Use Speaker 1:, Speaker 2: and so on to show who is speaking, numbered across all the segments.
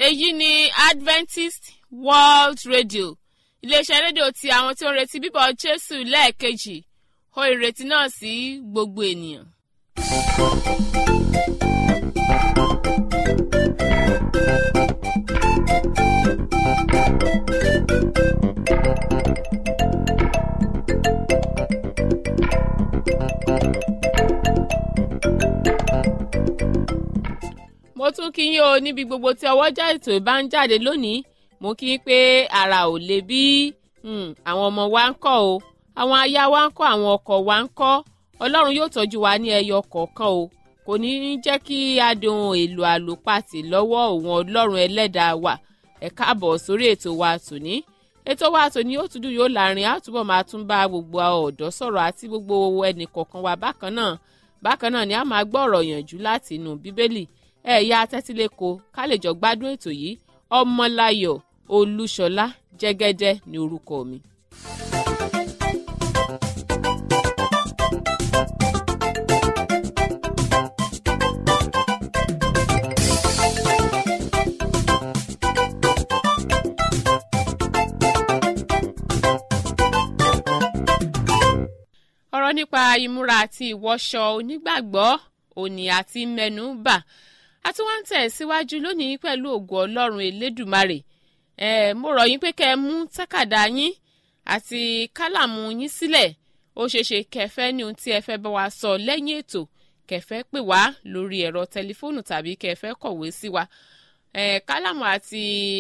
Speaker 1: èyí ni adventist world radio iléeṣẹ́ rédíò ti àwọn tí ó ń retí bíbọ̀ jésù lẹ́ẹ̀kejì ó ìrètí náà sí gbogbo ènìyàn. mo tún kí yín o níbi gbogbo tí ọwọ́jà ètò ìbá ń jáde lónìí mo kí yín pé ara ò lè bí àwọn ọmọ wa ń kọ́ o àwọn aya wa ń kọ́ àwọn ọkọ wa ń kọ́ ọlọ́run yóò tọ́jú wa ní ẹyọ kọ̀ọ̀kan o kò ní í jẹ́ kí adùn èlò àlòpàtì lọ́wọ́ òun ọlọ́run ẹlẹ́dàá wa ẹ káàbọ̀ sórí ètò wa tòní ètò wa tòní ó tún dùn yóò láàrin àtúbọ̀ máa tún bá gbogbo ọ̀dọ́ sọ̀rọ̀ àti gbogbo ẹnì kọ̀ọ̀kan wa bákan náà bákan náà ni a máa gbọ́ ọ̀rọ̀ yànjú láti inú bíbélì ẹ̀yà tẹ́tílẹ̀kọ ká lè jọ gbádùn ètò yìí ọmọláyọ̀ olúṣọlá jẹ́gẹ́dẹ́ ní orúkọ mi. ọ̀rọ̀ nípa ìmúra àti ìwọṣọ onígbàgbọ́ òní àti mẹ́nu bà a tún wá ń tẹ̀ síwájú lónìí pẹ̀lú ògo ọlọ́run elédùmarè ẹ mo rọ̀ yín pé kẹ́ ẹ mú tákàdá yín àti kálàmù yín sílẹ̀ ó ṣeéṣe kẹfẹ́ ní ohun tí ẹ fẹ́ bá wa sọ lẹ́yìn ètò kẹfẹ́ pè wá lórí ẹ̀rọ tẹlifóònù tàbí kẹfẹ́ kọ̀wé sí wa ẹ kálàmù àti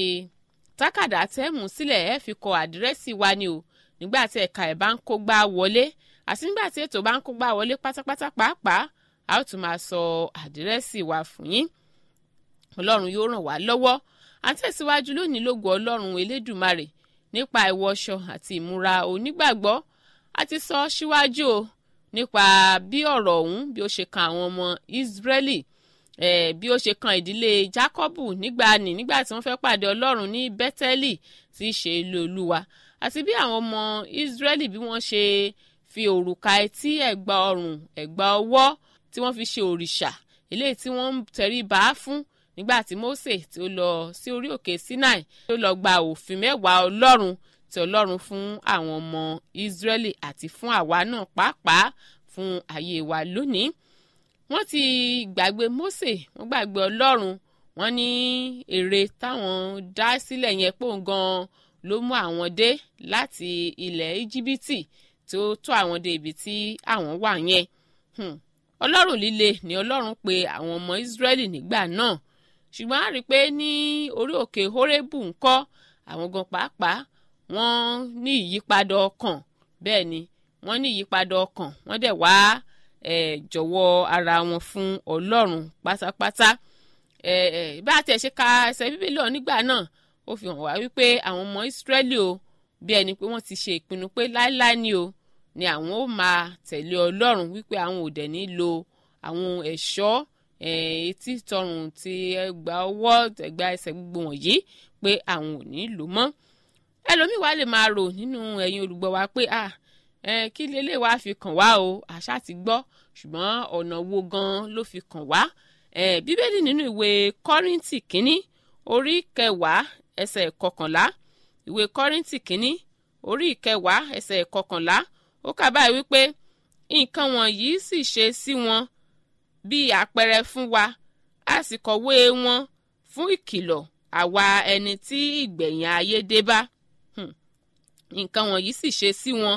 Speaker 1: tákàdá tẹ́ mú sílẹ̀ ẹ fi kọ àdírẹ́sì wa ni o nígbà tí ẹ̀ka ẹ̀ bá ń kó gbá wọlé àti nígbà tí ètò bá ń kó gbá wọlé pátápátá pàápàá a ó tún máa sọ àdírẹ́sì wa fún yín ọlọ́run yóò ràn wá lọ́wọ́ à ń tẹ̀síwájú lónìí lógo ọlọ́run elédùmarè nípa ìwọṣọ àti ìmúra onígbàgbọ́ a ti sọ síwájú o nípa bí ọ̀rọ̀ ọ̀hún bí ó ṣe kan àwọn ọmọ ìsírẹ́lì eh, bí ó ṣe kan ìdílé jákọ́bù nígbà ní nígbà tí wọ́n fẹ́ pàdé ọlọ́run ní bẹ́tẹ́lì tí í ṣe ilé olúwa àti bí àwọn ọmọ ìsírẹ́lì bí wọ́n ṣe fi òrùka etí ẹ̀gbà ọrùn ẹ̀gbà ọwọ́ tí wọ́n fi ṣe òrìṣà eléyìí tí wọ́n ń tẹrí bá fún nígbà tí Mósè tí ó lọ sí orí òkè Sinai tí ó lọ gba òfin mẹ́wàá Ọlọ́run tí Ọlọ́run fún àwọn ọmọ Ísírẹ́lì àti fún àwa náà pàápàá fún ayé wa lónìí wọ́n ti gbàgbé Mósè wọ́n gbàgbé Ọlọ́run wọ́n ní èrè táwọn dá sílẹ̀ yẹn pò ń gan ló mú àwọn dé láti ilẹ̀ Íjíbítì tí ó tó àwọn dé ibi tí àwọn wà yẹn ọlọ́run líle ni ọlọ́run pe àwọn ọmọ ìsírẹ́lì nígbà náà ṣùgbọ́n a rí i pé ní orí òkè hórébù ńkọ́ àwọn gan pàápàá wọ́n ní ìyípadà ọkàn bẹ́ẹ̀ ni wọ́n ní ìyípadà ọkàn wọ́n dẹ̀ wá jọ̀wọ́ ara wọn fún ọlọ́run pátápátá bá a tẹ̀ ṣe ka ẹsẹ̀ bíbélì ọ̀ nígbà náà ó fi hàn wá wípé àwọn ọmọ ìsírẹ́lì o bí ẹni pé wọ́n ti ṣe ìpinnu pé láéláé ni o ni àwọn ó máa tẹ̀lé ọlọ́run wípé àwọn ò dẹ̀ ní lo àwọn ẹ̀ṣọ́ etí tọrùn ti ẹgbà ọwọ́ ẹgbà ẹsẹ̀ gbogbo wọ̀nyí pé àwọn ò ní lò mọ́ ẹlòmíì wá lè máa rò nínú ẹ̀yin olùgbọ́ wa pé ah kí lélẹ̀ wá fi kàn wá o àṣà ti gbọ́ ṣùgbọ́n ọ̀nà wo gan ló fi kàn wá bíbélì nínú ìwé kọ́ríntì kínní orí kẹwàá ẹsẹ̀ kọkànlá ìwé kọ́ríntì kínní orí ìkẹwàá ẹsẹ̀ kọkànlá ó kà báyìí wípé nǹkan wọ̀nyí sì ṣe sí wọn bí àpẹẹrẹ fún wa a sì kọ̀wé wọn fún ìkìlọ̀ àwa ẹni tí ìgbẹ̀yìn ayé dé bá nǹkan wọ̀nyí sì ṣe sí wọn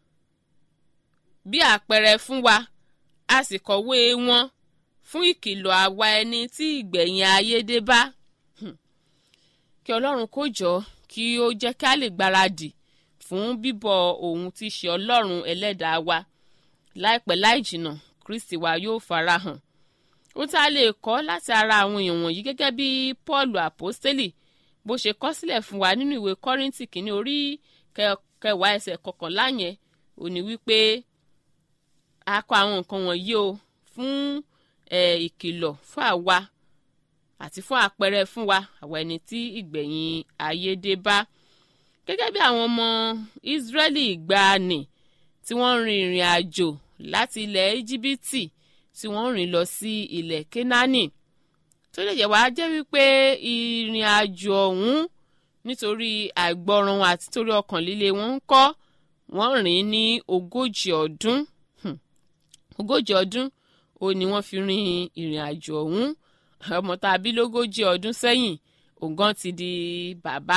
Speaker 1: bí àpẹẹrẹ fún wa a sì kọ̀wé wọn fún ìkìlọ̀ àwa ẹni tí ìgbẹ̀yìn ayé dé bá kí ọlọ́run kó jọ kí ó jẹ́ kí a lè gbáradì fún bíbọ̀ òun tí í ṣe ọlọ́run ẹlẹ́dàá wa láìpẹ́ láì jìnnà kristi wa yóò farahàn ó tá a lè kọ́ láti ara àwọn èèyàn wọ̀nyí gẹ́gẹ́ bí paul àpọ́stélì bó ṣe kọ́ sílẹ̀ fún wa nínú ìwé kọ́ríntì kìíní orí kẹwàá ẹsẹ̀ kọkànlá yẹn ò ní wípé a kọ àwọn nǹkan wọ̀nyí o fún ìkìlọ̀ fún àwa àti fún àpẹẹrẹ fún wa àwa ẹni tí ìgbẹ̀yìn ayé dé bá gẹ́gẹ́ bí àwọn ọmọ Ísírẹ́lì ìgbàanì tí wọ́n rin ìrìn àjò láti ilẹ̀ Íjíbítì tí wọ́n rìn lọ sí ilẹ̀ Kénáánì tó lè jẹ́ wá jẹ́ wípé ìrìn àjò ọ̀hún nítorí àìgbọràn wọn àti torí ọkàn líle wọn ń kọ́ wọ́n rìn ní ogójì ọdún ogójì ọdún ó ní wọ́n fi rin ìrìn àjò ọ̀hún ọmọ tá a bí lógójì ọdún sẹ́yìn ògán ti di bàbá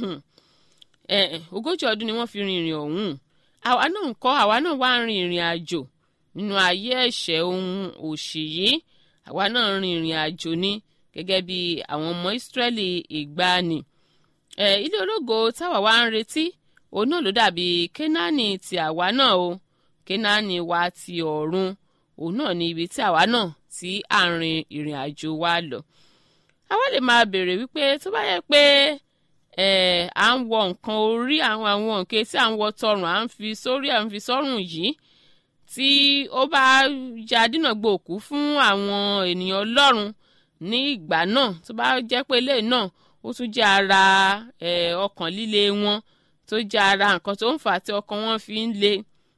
Speaker 1: ogójì ọdún ni wọ́n fi rin ìrìn ọ̀hún àwa náà ń kọ́ àwa náà wá rin ìrìn àjò nínú ayé ẹ̀ṣẹ̀ ohun òṣì yìí àwa náà rin ìrìn àjò ní gẹ́gẹ́ bí àwọn ọmọ ìsírẹ́lì ìgbàanì ilé ológo táwa wá ń retí òun náà ló dàbí kénáánì ti àwa náà o kénáánì wa ti ọ̀run òun náà ní ibi tí àwa náà tí à ń rin ìrìn àjò wa lọ àwa lè máa béèrè wípé tó bá yẹ pé à ń wọ nǹkan orí àwọn àwọn nǹkan tí à ń wọ tọrùn à ń fi sórí à ń fi sọ́rùn yìí tí ó bá jẹ́ adínàgbò òkú fún àwọn ènìyàn ọlọ́run ní ìgbà náà tó bá jẹ́ pé eléyìí náà ó tún jẹ́ ara ọkàn líle wọn tó jẹ́ ara nǹkan tó ń fà tí ọkàn wọn fi ń le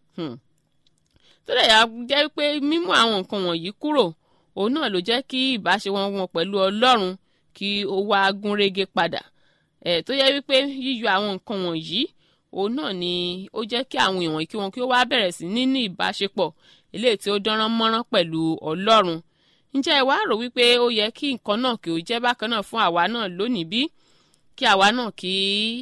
Speaker 1: tó lè yà jẹ́ pé mímú àwọn nǹkan wọ̀nyí kúrò òun náà ló jẹ́ kí ìbáṣepọ̀ wọn pẹ̀lú ọlọ́run kí ó wá gúnrégé padà tó yẹ wípé yíyọ àwọn nǹkan wọ̀nyí òun náà ni ó jẹ́ kí àwọn èèyàn kí wọn kí ó wá bẹ̀rẹ̀ sí ní ní ìbáṣepọ̀ eléyìí tí ó dánrán mọ́rán pẹ̀lú ọlọ́run ǹjẹ́ ẹ wá rò wípé ó yẹ kí nǹkan náà kí ó jẹ́ bákan náà fún àwa náà lónìí bí kí àwa náà kí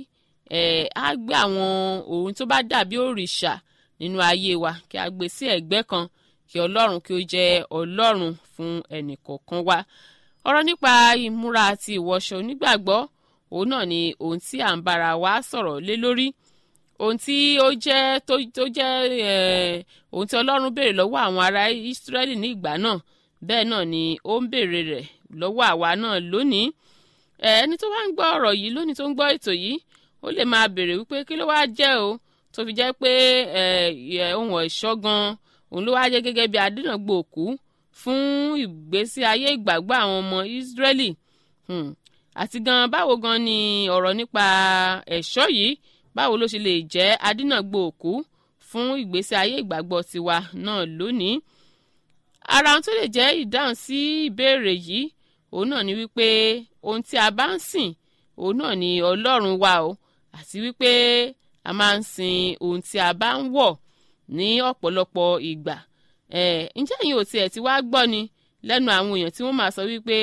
Speaker 1: á gbé àwọn ohun tó bá dàbí òrìṣà nínú ayé wa kí a gbé sí ẹ̀gbẹ́ kan kí ọlọ́run kí ó jẹ́ ọlọ́run fún ẹnìkọ̀ọ̀kan wa ọ̀rọ̀ nípa ìmúra àti ìwọṣọ onígbàgbọ́ òun náà ni ohun tí à ń bára wa sọ̀rọ̀ lé lórí ohun tí ó jẹ́ tó jẹ́ ohun tí ọlọ́run béèrè lọ́wọ́ àwọn ará ìsírẹ́lì ní ìgbà náà bẹ́ẹ̀ náà ni ó ń béèrè rẹ̀ lọ́wọ́ àwa náà lónìí ẹni tó bá ń gbọ́ ọ̀rọ̀ yìí lónìí tó ń gbọ́ ètò yìí ó lè máa béèrè wípé kí ló wá jẹ́ o tó fi jẹ́ pé ohun ẹ̀ṣọ́ gan òun ló wá jẹ́ gẹ́gẹ́ bí adínàgbò òkú fún ìgbésí ayé ìgbàgbọ́ àwọn ọmọ ìsírẹ́lì àti gan báwo gan ni ọ̀rọ̀ nípa ẹ̀ṣọ́ yìí báwo ló ṣe lè jẹ́ adínàgbò òkú fún ìgbésí ayé ìgbàgbọ́ tiwa náà lónìí ara ohun tó lè jẹ́ ìdáhùn sí ìbéèrè yìí òun náà ni wípé ohun tí a bá ń sìn òun náà ni ọlọ́run wa o àti wípé a máa ń sin ohun tí a bá ń wọ̀ ní ọ̀pọ̀lọpọ̀ ìgbà ǹjẹ́ ẹ̀yin ò tiẹ̀ ti wá gbọ́ ni lẹ́nu àwọn èèyàn tí wọ́n máa sọ wípé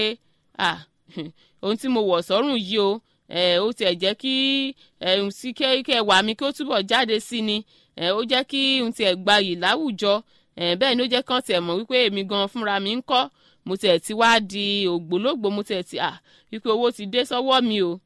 Speaker 1: ohun tí mo wọ̀ sọ́rùn yìí o ó tiẹ̀ jẹ́ kí sí kẹ́ wà mí kí ó túbọ̀ jáde sí ni ó jẹ́ kí ohun tiẹ̀ gbayì láwùjọ bẹ́ẹ̀ ni ó jẹ́ kán tiẹ̀ mọ̀ wípé èmi gan fúnra mi ń kọ́ mo tiẹ̀ ti wá di ògbólógbò mo tiẹ̀ ti à wípé owó ti dé sọ́wọ́ mi o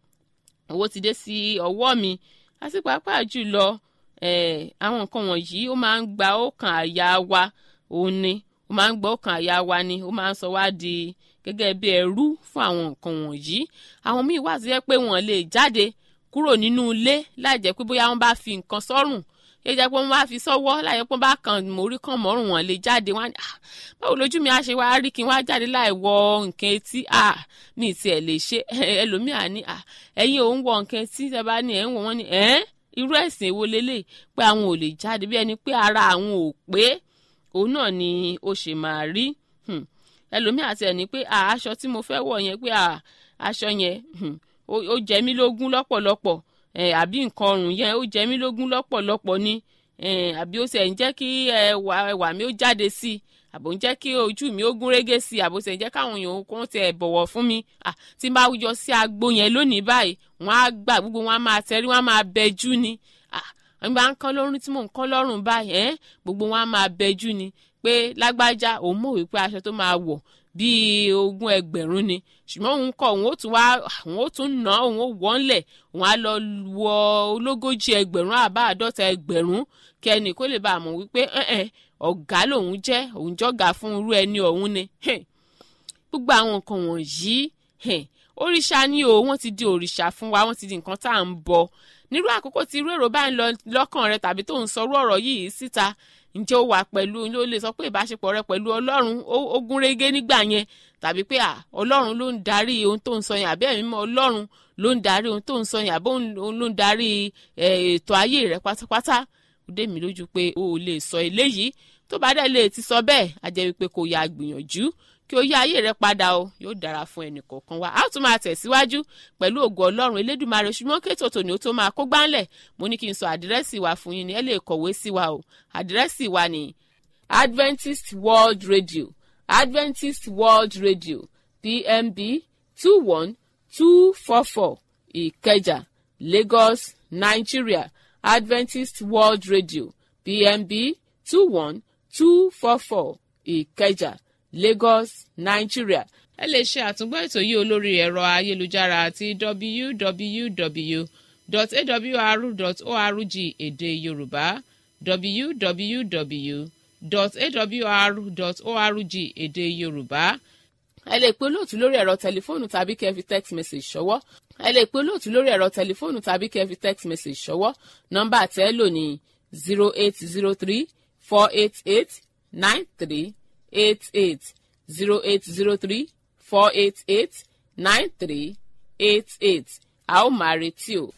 Speaker 1: owó ti dé sí ọwọ́ mi àti pàápàá jùlọ àwọn nǹkan wọ̀nyí ó máa ń gba ọkàn àyà wa òun ni ó máa ń gba ọkàn àyà wa ni ó máa ń sọ wá di gẹ́gẹ́ bí ẹrú fún àwọn nǹkan wọ̀nyí àwọn míì wà tó yẹ pé wọ́n lè jáde kúrò nínú ilé láì jẹ́ pé bóyá wọ́n bá fi nǹkan sọ́rùn yóò jẹ́ pé wọ́n bá fi sọ́wọ́ láì jẹ́ pé wọ́n bá kàn mórí kàn mọ́rùn wọn lè jáde wọn báwo lójú mi á ṣe wá rí kí n wá jáde láì wọ nǹkan etí mi ì tiẹ̀ lè ṣe ẹlòmíà ní ẹ̀yin òun wọ nǹkan etí tẹ́ bá ní ẹ̀ ń wọ wọ́n ní ẹ̀ irú ẹ̀sìn èwo lélẹ̀ pé àwọn ò lè jáde bí ẹni pé ara àwọn ò pé òun náà ni ó ṣe máa rí ẹlòmíà àti ẹni pé aṣọ tí mo fẹ́ wọ̀ yẹn pé aṣọ yẹn ó jẹ mí lógún lọ́pọ̀lọpọ̀ àbí nǹkan ọrùn yẹn ó jẹ mí lógún lọ́pọ̀lọpọ̀ ni àbí ó sì ń jẹ́ kí ẹwà mi ó jáde sí i àbò ń jẹ́ kí ojú mi ó gún régé sí i àbò sì ń jẹ́ káwọn èèyàn kó tiẹ̀ bọ̀wọ̀ fún mi tí n bá yọ sí agbo yẹn lónìí báyìí wọ́n á gbà gbogbo wọn á máa tẹrí wọ́n á máa bẹjú ni wọ́n bá ń kán lọ́rùn tí mò ń kán lọ́rùn báyìí gbogbo wọn á máa bẹjú ni pé lágbájá òun mọ̀ wípé aṣọ tó máa wọ̀ bíi ogún ẹgbẹ̀rún ni ṣùgbọ́n òun kọ òun ó tún wá òun ó tún ná òun ó wọ́nlẹ̀ òun á lọ wọ ológójì ẹgbẹ̀rún àbá àádọ́ta ẹgbẹ̀rún kẹ́ni kó lè bá a mọ̀ wípé ọ̀gá lòun jẹ́ òun jọ́gà fún irú ẹni ọ̀hún ni gbogbo àwọn nǹkan wọ̀nyí òrìṣà ni o wọ́n ti di òrìṣà fún wa wọ́n ti di nǹkan tá à ń bọ nírú àkókò tí irú èrò bá ń lọ lọ́kàn rẹ tàbí tó ń sọrú ọ̀rọ̀ yìí síta ǹjẹ́ ó wà pẹ̀lú ló lè sọ pé ìbáṣepọ̀ rẹ pẹ̀lú ọlọ́run ó gún régé nígbà yẹn tàbí pé ọlọ́run ló ń darí ohun tó ń sọ yẹn àbí ẹ̀mí mọ́ ọlọ́run ló ń darí ohun tó ń sọ yẹn àbí òun ló ń darí ètò ayé rẹ pátápátá ó dé mi lójú pé o ò lè sọ eléyìí tó bá dẹ̀ lè ti sọ bẹ́ẹ̀ á jẹ́ wípé kò yá gbìyànjú kí o yí ayé rẹ padà o yóò dára fún ẹnì kọ̀ọ̀kan wa a ó tún máa tẹ̀síwájú pẹ̀lú ògo ọlọ́run elédùnmarè ṣùgbọ́n kéètò tòní ó tó máa kó gbáńlẹ̀ mo ní kí n sọ àdírẹ́sì wa fún yín ni ẹ lè kọ̀wé sí wa o àdírẹ́sì wa ni adventist world radio adventist world radio pmb two one two four four ìkẹjà lagos nigeria adventist world radio pmb two one two four four ìkẹjà lagos nigeria. ẹ lè ṣe àtúngbọ́ ètò yìí olórí ẹ̀rọ ayélujára àti www.awr.org èdè yorùbá www.awr.org èdè yorùbá ẹ lè pe olóòtú lórí ẹ̀rọ tẹlifóònù tàbí kẹ́ fi text message ṣọwọ́ ẹ lè pe olóòtú lórí ẹ̀rọ tẹlifóònù tàbí kẹ́ fi text message ṣọwọ́ nọ́mbà tẹ́ lò ní zero eight zero three four eight eight nine three eight eight zero eight zero three four eight eight nine three eight eight a ó máa retí o.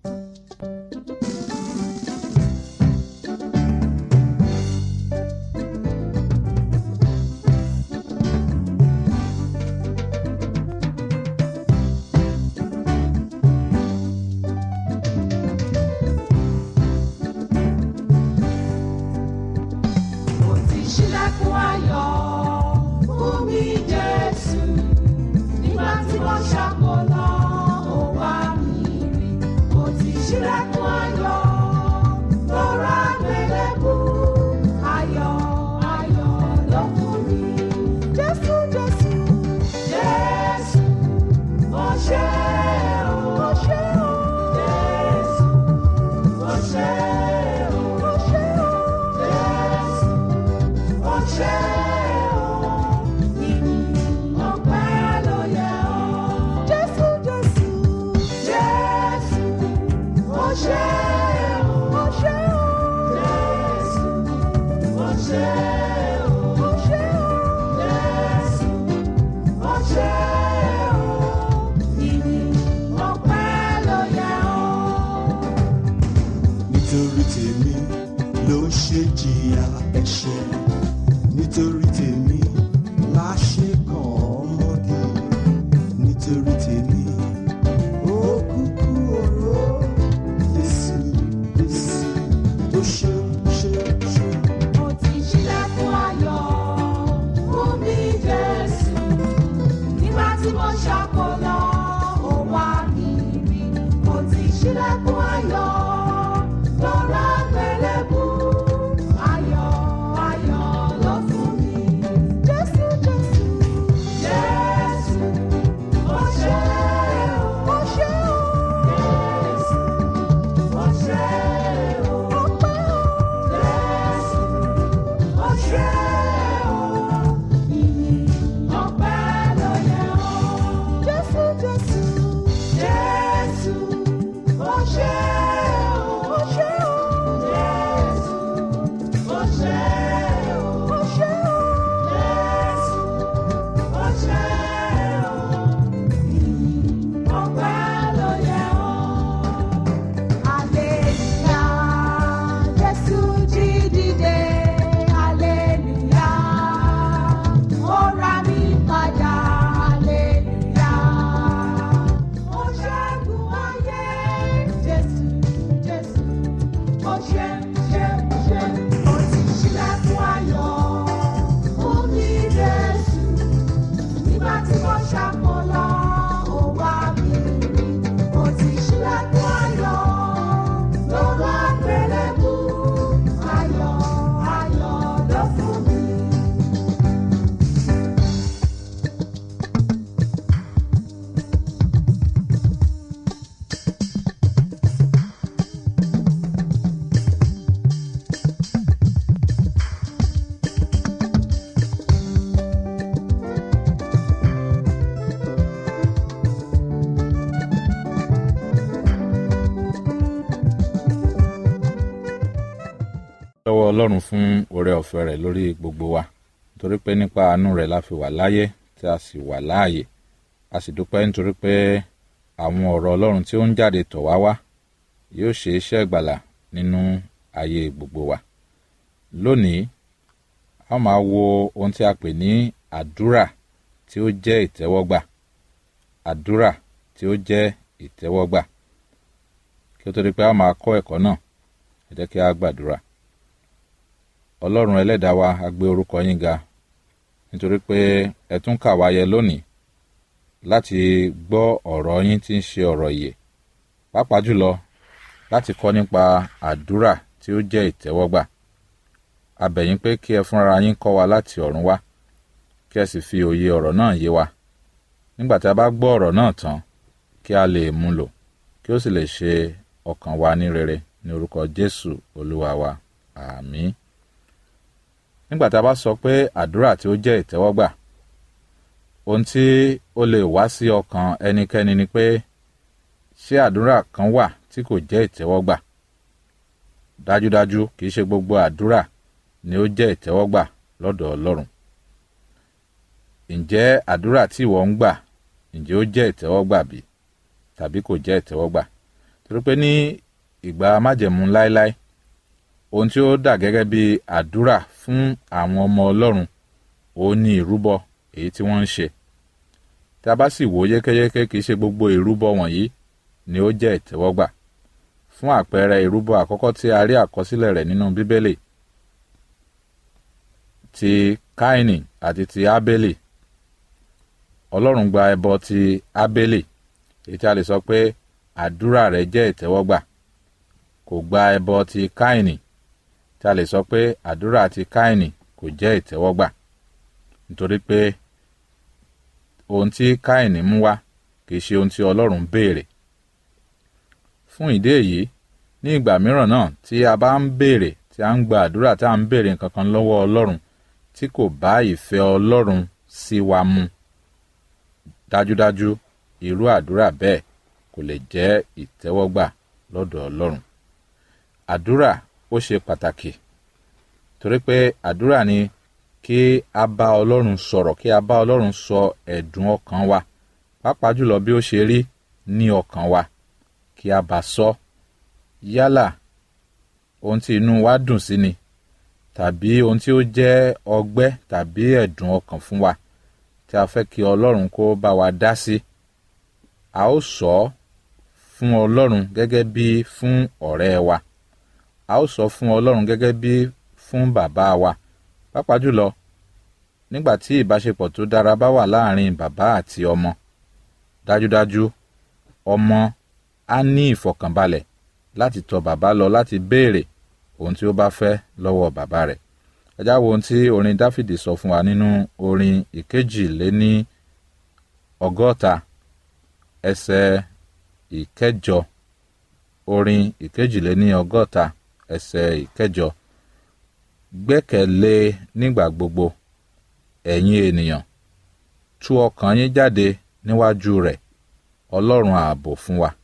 Speaker 2: Mo ti ṣílẹ̀kùn ayọ̀ fún mi Jésù. Nígbà tí wọ́n ṣàkólọ́, ó wá mi rí. Mo ti ṣílẹ̀kùn ayọ̀ lọ́ra gbẹlẹ́bù. Ayọ̀ ayọ̀ ló fún mi. Jésù Jésù Jésù mo ṣe o. Mo ṣe o. Jésù mo ṣe o. Mo ṣe o. Jésù ọṣẹ o ìyìn ọpẹ́ ló yẹ ọ́. jésù jésù jésù ọṣẹ o ọṣẹ o jésù ọṣẹ o ọṣẹ o jésù ọṣẹ o ìyìn ọpẹ́ ló yẹ ọ́.
Speaker 3: nítorí tèmi ló ṣe jìyà ẹ̀ṣẹ̀ nítorí tèmi la ṣe kàn ọmọge nítorí tèmi ó kúkú oró Jésù Jésù ó ṣe ṣe ṣe.
Speaker 2: Mo ti ṣílẹ̀kùn ayọ̀ fún mi Jésù. Nígbà tí mo ṣàkólọ́, ó wá mi rí. Mo ti ṣílẹ̀kùn ayọ̀ lọ́ra gbẹlẹ́bù. Ayọ̀ ayọ̀ ló fún mi. Jésù Jésù Jésù mo ṣe o. Mo ṣe o. Jésù mo ṣe o. Ọpẹ́ o. Jésù ọṣẹ o ìyìn ọpẹ́ ló yẹ ọ́. jésù jésù jésù ọṣẹ o ọṣẹ o jésù ọṣẹ o ọṣẹ o jésù ọṣẹ o ìyìn ọpẹ́ ló yẹ ọ́. Aleluya, Jésù jí dìde. Aleluya, ó ra mi padà. Aleluya, ó ṣẹ́gun ayé. Jésù, Jésù, ó ṣe, ṣe, ṣe. Ó ti ṣílẹ̀kùn ayọ̀ fún mi, Jésù. Nígbà tí mo ṣàkólọ́, ó wá mi rí. Mo ti ṣílẹ̀kùn ayọ̀ lọ́wọ́ àgbélébù. Ayọ̀, ayọ̀ ló fún mi.
Speaker 4: lọ́wọ́ ọlọ́run fún oore ọ̀fẹ́ rẹ̀ lórí gbogbo wa nítorí pé nípa àánú rẹ̀ la fi wà láyé tí a sì wà láàyè a sì dúpẹ́ nítorí pé àwọn ọ̀rọ̀ ọlọ́run tí ó ń jáde tọ̀ wá wá yóò ṣe iṣẹ́ ìgbàlà nínú ayé gbogbo wa lónìí a máa wo ohun tí a pè ní àdúrà tí ó jẹ́ ìtẹ́wọ́gbà àdúrà tí ó jẹ́ ìtẹ́wọ́gbà kí ó tó di pé a máa kọ́ ẹ̀kọ́ náà ẹ jẹ́ kí a gbàdúrà ọlọ́run ẹlẹ́dàá wa a gbé orúkọ yín ga nítorí pé ẹ tún kà wá yẹ lónìí láti gbọ́ ọ̀rọ̀ yín tí ń ṣe ọ̀rọ̀ ìyè pàápàá jùlọ láti kọ́ nípa àdúrà tí ó jẹ́ ìtẹ́wọ́gbà a bẹ̀ yín pé kí ẹ fúnra yín kọ́ wa láti ọ̀run wá kí ẹ sì fi òye ọ̀rọ̀ náà yé wa nígbà tí a bá gbọ́ ọ̀rọ̀ náà tán kí a lè mú lò kí ó sì lè ṣe ọkàn wa ní rere ní orúkọ Jésù olúwa wa àmín nígbà tí a bá sọ pé àdúrà tí ó jẹ́ ìtẹ́wọ́gbà ohun tí ó lè wá sí ọkàn ẹnikẹ́ni ni pé ṣé àdúrà kan wà tí kò jẹ́ ìtẹ́wọ́gbà dájúdájú kì í ṣe gbogbo àdúrà ni ó jẹ́ ìtẹ́wọ́gbà lọ́dọ̀ Ọlọ́run ǹjẹ́ àdúrà tí ìwọ ń gbà ǹjẹ́ ó jẹ́ ìtẹ́wọ́gbà bí tàbí kò jẹ́ ìtẹ́wọ́gbà torí pé ní ìgbà májẹ̀mú láéláé ohun tí ó dà gẹ́gẹ́ bí àdúrà fún àwọn ọmọ Ọlọ́run òun ni ìrúbọ èyí tí wọ́n ń ṣe tí a bá sì wò ó yékéyéké kì í ṣe gbogbo ìrúbọ wọ̀nyí ni ó jẹ́ ìtẹ́wọ́gbà fún àpẹẹrẹ ìrúbọ àkọ́kọ́ tí a rí àkọsílẹ̀ rẹ̀ nínú Bíbélì ti Káínì àti ti Ábélì Ọlọ́run gba ẹbọ ti Ábélì èyí tí a lè sọ pé àdúrà rẹ̀ jẹ́ ìtẹ́wọ́gbà kò gba ẹbọ ti Káínì tí a lè sọ pé àdúrà ti Káínì kò jẹ́ ìtẹ́wọ́gbà nítorí pé ohun tí Káínì mú wá kì í ṣe ohun tí Ọlọ́run béèrè fún ìdí èyí ní ìgbà mìíràn náà tí a bá ń béèrè tí a ń gba àdúrà tí a ń béèrè nǹkan kan lọ́wọ́ Ọlọ́run tí kò bá ìfẹ́ Ọlọ́run sí wa mu dájúdájú irú àdúrà bẹ́ẹ̀ kò lè jẹ́ ìtẹ́wọ́gbà lọ́dọ̀ Ọlọ́run àdúrà ó ṣe pàtàkì torí pé àdúrà ni kí a bá Ọlọ́run sọ̀rọ̀ kí a bá Ọlọ́run sọ ẹ̀dùn ọkàn wa pàápàá jùlọ bí ó ṣe rí ní ọkàn wa kí a bá sọ yálà ohun tí inú wa dùn sí ni tàbí ohun tí ó jẹ́ ọgbẹ́ tàbí ẹ̀dùn ọkàn fún wa tí a fẹ́ kí Ọlọ́run kó bá wa dá sí a ó sọ ọ́ fún Ọlọ́run gẹ́gẹ́ bí fún ọ̀rẹ́ wa a ó sọ fún Ọlọ́run gẹ́gẹ́ bí fún bàbá wa pàápàá jùlọ nígbà tí ìbáṣepọ̀ tó dára bá wà láàrin bàbá àti ọmọ dájúdájú ọmọ á ní ìfọ̀kànbalẹ̀ láti tọ̀ bàbá lọ láti béèrè ohun tí ó bá fẹ́ lọ́wọ́ bàbá rẹ̀ ẹ já wo ohun tí orin Dáfídì sọ fún wa nínú orin ìkejìléní ọgọ́ta ẹsẹ̀ ìkẹjọ orin ìkejìléní ọgọ́ta ẹsẹ̀ ìkẹjọ gbẹ́kẹ̀lé nígbà gbogbo ẹ̀yin ènìyàn tú ọkàn yín jáde níwájú rẹ̀ ọlọ́run ààbò fún wa.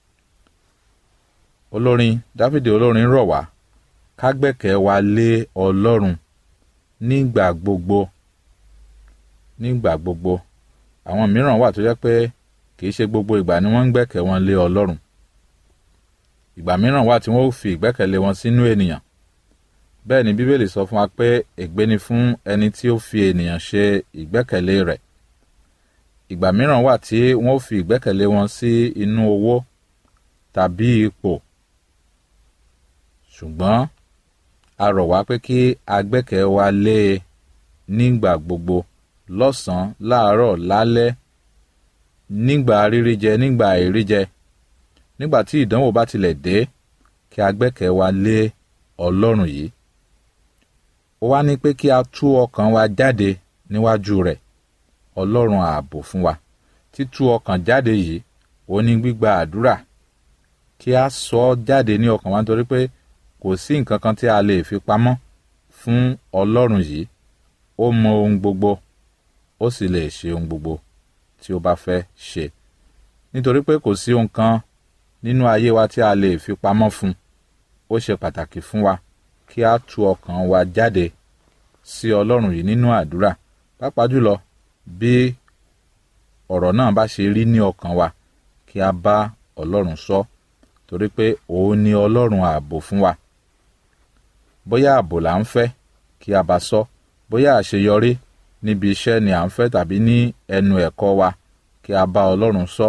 Speaker 4: olórin dáfídì olórin rọ̀ wá ká gbẹ́kẹ̀ wa lé ọlọ́run nígbà gbogbo nígbà gbogbo àwọn mìíràn wà tó jẹ́ pé kì í ṣe gbogbo ìgbà ni wọ́n ń gbẹ́kẹ̀ wọn lé ọlọ́run ìgbà mìíràn wà tí wọ́n ó fi ìgbẹ́kẹ̀lé wọn sínú ènìyàn bẹ́ẹ̀ ni bíbélì sọ fún wa pé ègbé ni fún ẹni tí ó fi ènìyàn ṣe ìgbẹ́kẹ̀lé rẹ̀ ìgbà mìíràn wà tí wọ́n fi ìgbẹ́kẹ̀lé wọn sí inú owó tàbí ipò ṣùgbọ́n a rọ̀ wá pé kí a gbẹ́kẹ̀ wa lé e nígbà gbogbo lọ́sàn-án láàárọ̀ lálẹ́ nígbà rírí jẹ nígbà àìrí jẹ nígbà tí ìdánwò bá tilẹ̀ dé kí a gbẹ́kẹ̀ wa lé ọlọ́run yìí ó wá ní pé kí a tú ọkàn wa jáde níwájú rẹ̀ ọlọ́run ààbò fún wa títú ọkàn jáde yìí ó ní gbígba àdúrà kí a sọ ọ́ jáde ní ọkàn wa nítorí pé kò sí nǹkan kan tí a lè fi pamọ́ fún ọlọ́run yìí ó mọ ohun gbogbo ó sì lè ṣe ohun gbogbo tí ó bá fẹ́ ṣe nítorí pé kò sí ohun kan nínú ayé wa tí a lè fi pamọ́ fún ó ṣe pàtàkì fún wa kí a tú ọkàn wa jáde sí ọlọ́run yìí nínú àdúrà pàápàá jùlọ bí ọ̀rọ̀ náà bá ṣe rí ní ọkàn wa kí a bá ọlọ́run sọ torí pé òun ni ọlọ́run ààbò fún wa bóyá ààbò là ń fẹ́ kí a bá sọ bóyá àṣeyọrí níbi iṣẹ́ ni à ń fẹ́ tàbí ní ẹnu ẹ̀kọ́ wa kí a bá ọlọ́run sọ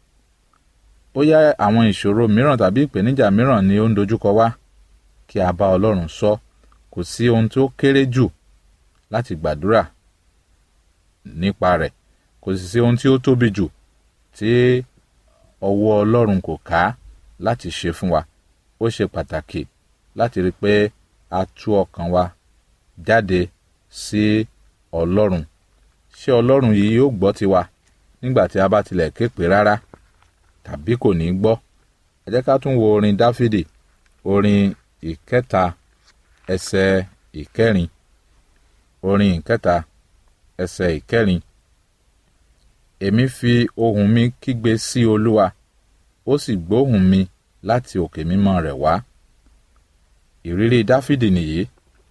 Speaker 4: bóyá àwọn ìṣòro mìíràn tàbí ìpèníjà mìíràn ni ó ń dojúkọ wá kí a bá ọlọ́run sọ kò sí ohun tó kéré jù láti gbàdúrà nípa rẹ̀ kò sì sí ohun tí ó tóbi jù tí ọwọ́ ọlọ́run kò ká láti ṣe fún wa ó ṣe pàtàkì láti rí i pé a tú ọkàn wa jáde sí ọlọ́run ṣé ọlọ́run yìí yóò gbọ́ tiwa nígbà tí a bá tilẹ̀ ké pè rárá tàbí kò ní gbọ́ ẹ jẹ́ ká tún wo orin dáfídì orin ìkẹta ẹsẹ̀ ìkẹrin orin ìkẹta ẹsẹ̀ ìkẹrin èmi fi ohùn mi kígbe sí olúwa ó sì gbóhùn mi láti òkè mímọ́ rẹ̀ wá ìrírí dáfídì nìyí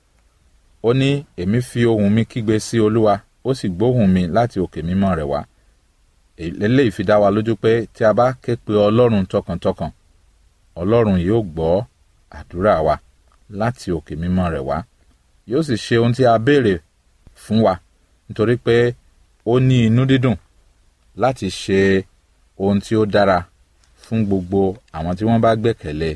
Speaker 4: ó ní èmi fi ohùn mi kígbe sí olúwa ó sì gbóhùn mi láti òkè mímọ́ rẹ̀ wá eléyìí fi dá wa lójú pé tí a bá ké pe ọlọ́run tọkàntọkàn ọlọ́run yóò gbọ́ àdúrà wa láti òkè mímọ́ rẹ̀ wá yóò sì ṣe ohun tí a béèrè fún wa nítorí pé ó ní inú dídùn láti ṣe ohun tí ó dára fún gbogbo àwọn tí wọ́n bá gbẹ̀kẹ̀lé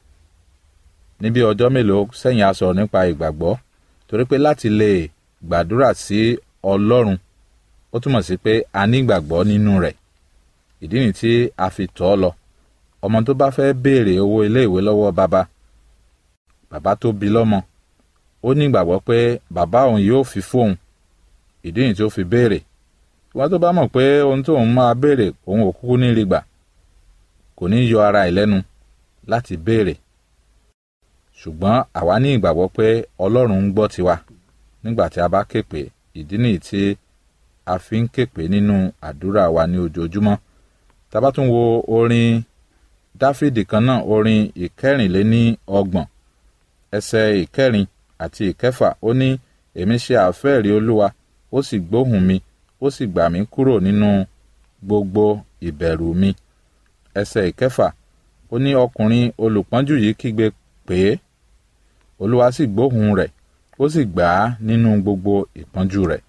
Speaker 4: níbi ọjọ́ mélòó sẹ́yìn a sọ̀rọ̀ nípa ìgbàgbọ́ torí pé láti lè gbàdúrà sí ọlọ́run ó túmọ̀ sí pé a ní ìgbàgbọ́ nínú rẹ̀ ìdí nìyí tí a fi tọ́ ọ lọ ọmọ tó bá fẹ́ béèrè owó iléèwé lọ́wọ́ bàbá bàbá tó bí lọ́mọ ó ní ìgbàgbọ́ pé bàbá òun yóò fi fóun ìdí nìyí tí ó fi béèrè wọ́n tó bá mọ̀ pé ohun tó òun máa béèrè òun ò kúkú ní rí gbà kò ní yọ ara ẹ̀ lẹ́nu láti béèrè ṣùgbọ́n àwa ní ìgbàgbọ́ pé ọlọ́run ń gbọ́ tiwa nígbà tí a bá képe ìdí nìyí tí a fi ń képe nínú àdúrà wa ní ojoojúmọ́ tá bá tún wo orin dáfídì kan náà orin ìkẹrìnléní ọgbọ̀n ẹsẹ̀ ìkẹrin àti ìkẹfà ó ní èmi ṣe àfẹ́rí olúwa ó sì gbóhùn mi ó sì gbà mí kúrò nínú gbogbo ìbẹ̀rù mi ẹsẹ̀ ìkẹfà ó ní ọkùnrin olùpọ́njú yìí kígbe pé olúwa sì gbóhùn rẹ̀ ó sì gbà á nínú gbogbo ìpọ́njú rẹ̀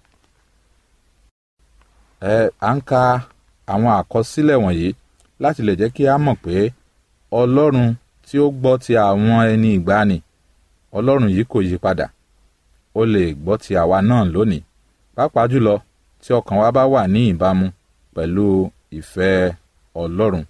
Speaker 4: ẹ à ń ka àwọn àkọsílẹ̀ wọ̀nyí láti lè jẹ́ kí a mọ̀ pé ọlọ́run tí ó gbọ́ ti àwọn ẹni ìgbàanì ọlọ́run yìí kò yí padà ó lè gbọ́ ti àwa náà lónìí pàápàá jùlọ tí ọkàn wa bá wà ní ìbámu pẹ̀lú ìfẹ́ ọlọ́run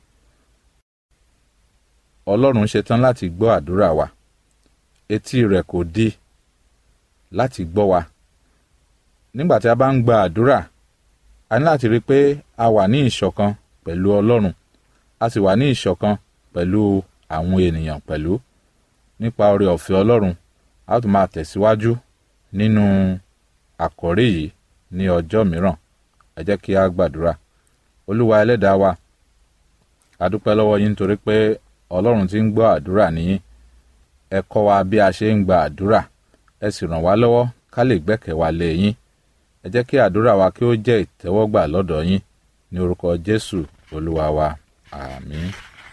Speaker 4: ọlọ́run ṣetán láti gbọ́ àdúrà wa etí rẹ̀ kò di láti gbọ́ wa nígbà tí a bá ń gba àdúrà a ní láti rí i pé a wà ní ìṣọ̀kan pẹ̀lú ọlọ́run a sì wà ní ìṣọ̀kan pẹ̀lú àwọn ènìyàn pẹ̀lú nípa oore ọ̀fẹ́ ọlọ́run a ó tún máa tẹ̀síwájú nínú àkọ́rí yìí ní ọjọ́ mìíràn ẹ jẹ́ kí a gbàdúrà olúwa ẹlẹ́dàá wa a dúpẹ́ lọ́wọ́ yín nítorí pé ọlọ́run ti ń gbọ́ àdúrà nìyí ẹ kọ́ wa bí a ṣe ń gba àdúrà ẹ sì ràn wá lọ́wọ́ ká lè gbẹ́kẹ̀ wa lé yín ẹ jẹ́ kí àdúrà wa kí ó jẹ́ ìtẹ́wọ́gbà lọ́dọ̀ yín ní orúkọ jésù olúwa wa àmín.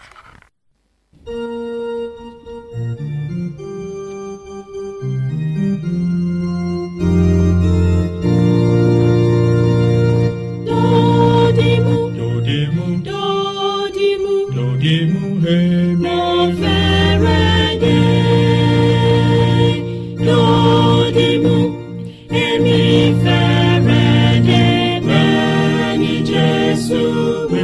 Speaker 2: Dodimu,
Speaker 5: Dodimu,
Speaker 2: dodimu,
Speaker 5: dodimu, hemi,
Speaker 2: mo fẹ́rẹ̀ dé. Dodimu, èmi fẹ́rẹ̀ dé bẹ́ẹ̀ ni Jésù wí.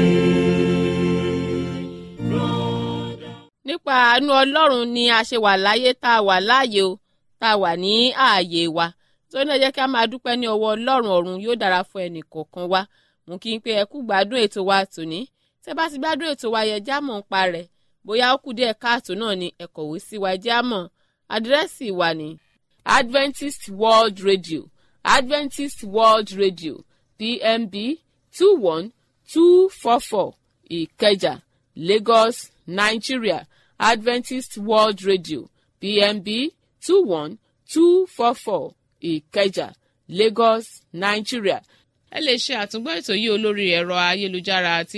Speaker 2: Rọ́dà.
Speaker 1: nípa àánú ọlọ́run ni a ṣe wà láyé tá a wà láàyè o tá a wà ní ààyè wa tó ní ẹ jẹ́ kí a máa dúpẹ́ ní ọwọ́ ọlọ́run ọ̀run yóò dára fún ẹnì kọ̀ọ̀kan wa mú kí n pé ẹ kú gbádùn ètò wa tòní tẹ́ bá ti gbádùn ètò wa yẹ jámọ̀ ń pa rẹ̀ bóyá ó kù díẹ̀ káàtó náà ni ẹ kọ̀wé sí wa jámọ̀ àdírẹ́sì wa ní Adventist World Radio Adventist World Radio PMB two one two four four Ìkẹjà Lagos Nigeria Adventist World Radio PMB two one two four four Ìkẹjà Lagos Nigeria. ẹ lè ṣe àtúngbọ́ ètò yìí olórí ẹ̀rọ ayélujára àti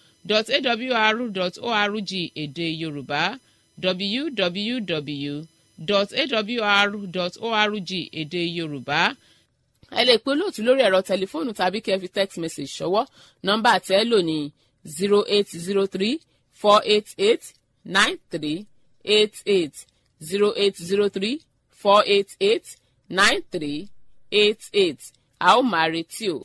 Speaker 1: www.awr.org èdè Yorùbá www dot awr dot org èdè yorùbá ẹ lè pe olóòtú lórí ẹ̀rọ tẹlifóònù tàbí kẹ́ ẹ fi text message ṣọwọ́ nọ́mbà tẹ́ ẹ lò ní zero eight zero three four eight eight nine three eight eight zero eight zero three four eight eight nine three eight eight a ó máa retí o.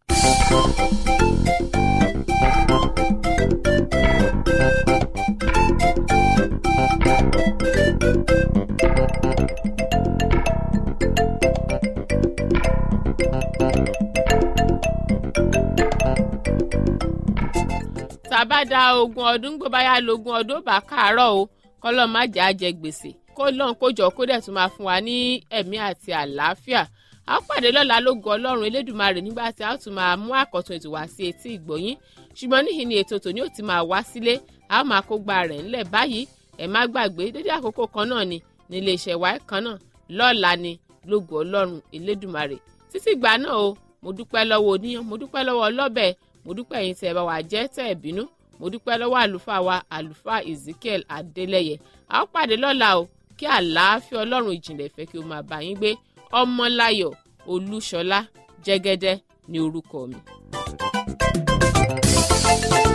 Speaker 1: tàbá da ogún ọdún gbọ́ báyà lógún ọdún ó bá káàárọ̀ o kọ́lọ́ má jẹ́ àjẹ gbèsè kó lọ́n kójọ kó dẹ̀ tún máa fún wa ní ẹ̀mí àti àlàáfíà a ó pàdé lọ́la lógo ọlọ́run elédùnmarè nígbà tí a ó tún máa mú àkọ́tún ètò wá sí etí ìgbọ̀yín ṣùgbọ́n níhìn ni ètò tòní ò ti máa wá sílé a ó máa kó gba rẹ̀ ńlẹ̀ báyìí ẹ má gbàgbé dédé àkókò kan náà ni nílé iṣẹ́ wa kan náà lọ́la ni lógo ọlọ́run elédùnmarè títí ìgbà náà o mo dúpẹ́ lọ́wọ́ oníyan mo dúpẹ́ lọ́wọ́ ọlọ́bẹ̀ mo dúpẹ́ yín tẹ́ ẹ bá wà jẹ́ tẹ́ ẹ bínú mo dúpẹ́ lọ́wọ́ àlùfáà wa àlùfáà ezekiel adélẹ́yẹ a ó pàdé lọ́la o kí àlàáfíà ọlọ́run ìjìnlẹ̀ fẹ́ kí o máa bá yín gbé ọmọláyọ̀ olúṣọlá jẹ́gẹ́dẹ́ ní orúkọ mi. thank you